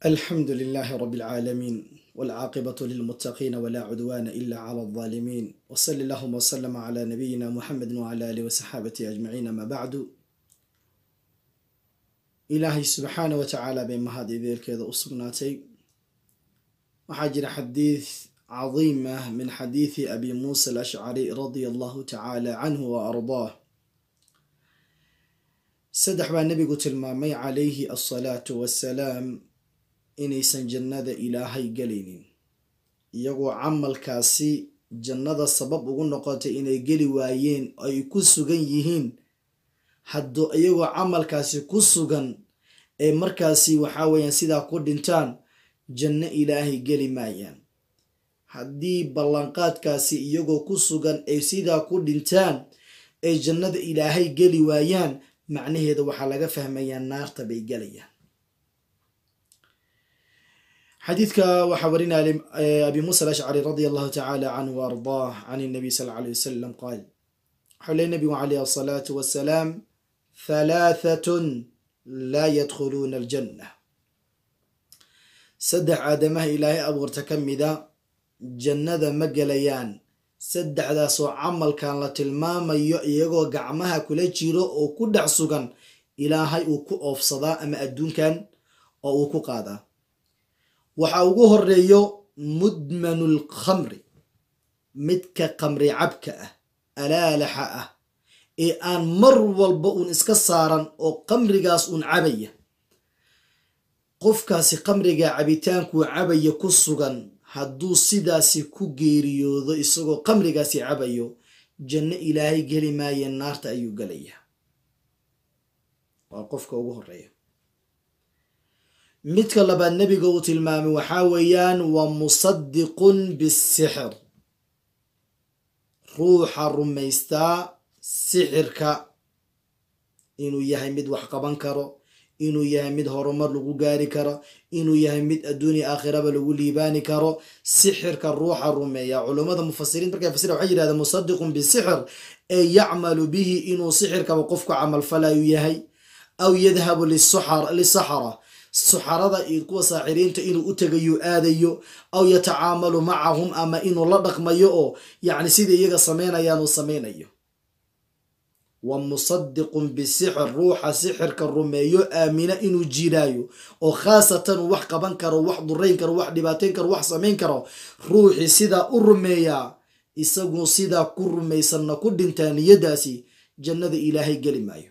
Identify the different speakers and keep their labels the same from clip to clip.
Speaker 1: الحمد لله رب العالمين والعاقبة للمتقين ولا عدوان إلا على الظالمين وصل اللهم وسلم على نبينا محمد وعلى آله وصحابته أجمعين ما بعد ilaahay subxaana wa tacaala bay mahad ideelkeeda u sugnaatay waxaa jira xadiid cadiim ah min xadiidi abi muusa alashcari radia allahu tacaala canhu wa ardaah saddex baa nebigu tilmaamay calayhi alsalaatu wassalaam inaysan jannada ilaahay gelaynin iyagoo camalkaasi jannada sabab ugu noqotay inay geli waayeen ay ku sugan yihiin hadduu iyagoo camalkaasi ku sugan ee markaasi waxaa weeyaan sidaa ku dhintaan janno ilaahay geli maayaan haddii ballanqaadkaasi iyagoo ku sugan ay sidaa ku dhintaan ay jannada ilaahay geli waayaan macnaheeda waxaa laga fahmayaa naarta bay gelayaan xadiidka waxaa warinaya abi muusa alashcari radia allahu tacaala canhu wa ardaah can nabiy sal lla alay wasalam qaal waxau leey nabigu calayh asalaatu wassalaam halaahatun laa yadkhuluuna aljanna saddex aadamaha ilaahay abuurta ka mida jannada ma gelayaan saddexdaasoo camalkan la tilmaamayo iyagoo gacmaha kula jiro oo ku dhex sugan ilaahay uu ku oofsadaa ama adduunkan oo uu ku qaadaa waxaa ugu horeeyo mudmanu lkhamri midka khamri cabka ah alaalaxa ah ee aan mar walba uun iska saaran oo khamrigaas uun cabaya qofkaasi khamriga cabitaankuu cabaya ku sugan hadduu sidaasi ku geeriyoodo isagoo khamrigaasi cabayo janno ilaahay geli maaye naarta ayuu gelayaa waa qofka ugu horeeya midka labaad nebiga uu tilmaamay waxaa weeyaan waa musadiqun bisixir ruuxa rumaystaa sixirka inuu yahay mid wax qaban karo inuu yahay mid horumar lagu gaari karo inuu yahay mid adduuniya aakhiraba lagu liibaani karo sixirka ruuxa rumeeya culummada mufasiriin markay fasira waxay yidhahdeen musadiqun bisixir ee yacmalu bihi inuu sixirkaba qofku camalfalayu yahay aw yadhabu lisaxara suxarada iyo kuwa saaxiriinta inuu u tegayo aadayo aw yatacaamalu macahum ama inuu la dhaqmayo oo yacni sida iyaga samaynayaan uu samaynayo wa musadiqun bisixir ruuxa sixirka rumeeyo aamina inuu jiraayo oo khaasatan uu wax qaban karo wax durayn karo wax dhibaateyn karo wax samayn karo ruuxii sidaa u rumeeyaa isagu sidaa ku rumaysanna ku dhintaa niyadaasi jannada ilaahay geli maayo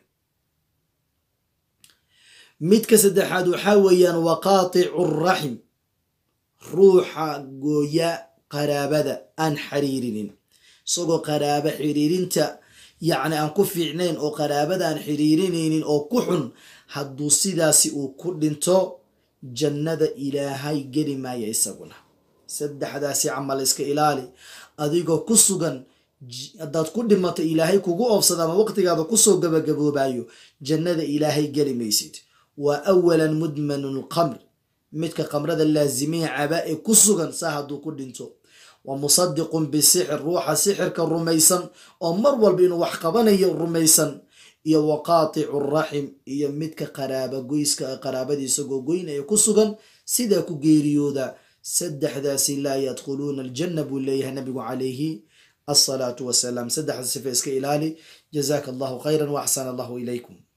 Speaker 1: midka saddexaad waxaa weeyaan waqaaticu raxim ruuxa gooya qaraabada aan xiriirinin isagoo qaraabo xiriirinta yacni aan ku fiicnayn oo qaraabada aan xiriirinaynin oo ku xun hadduu sidaasi uu ku dhinto jannada ilaahay geli maaya isaguna saddexdaasi camal iska ilaali adigoo ku sugan haddaad ku dhimato ilaahay kugu oobsada ama waqtigaada kusoo gabagaboobayo jannada ilaahay geli maysid waa awalan mudmanun lqamr midka qamrada laazimiya caba ee ku sugan saa hadduu ku dhinto wa musadiqun bisixir ruuxa sixirka rumaysan oo mar walba inuu wax qabanayo rumaysan iyo waqaaticu raxim iyo midka qaraaba goyska qaraabadii isagoo goynaya ku sugan sidaa ku geeriyooda saddexdaasi laa yadkhuluuna aljanna buu leeyahay nabigu calayhi asalaatu wasalaam saddexda sife iska ilaali jazaaka allahu khayran wa axsana allahu ilaykum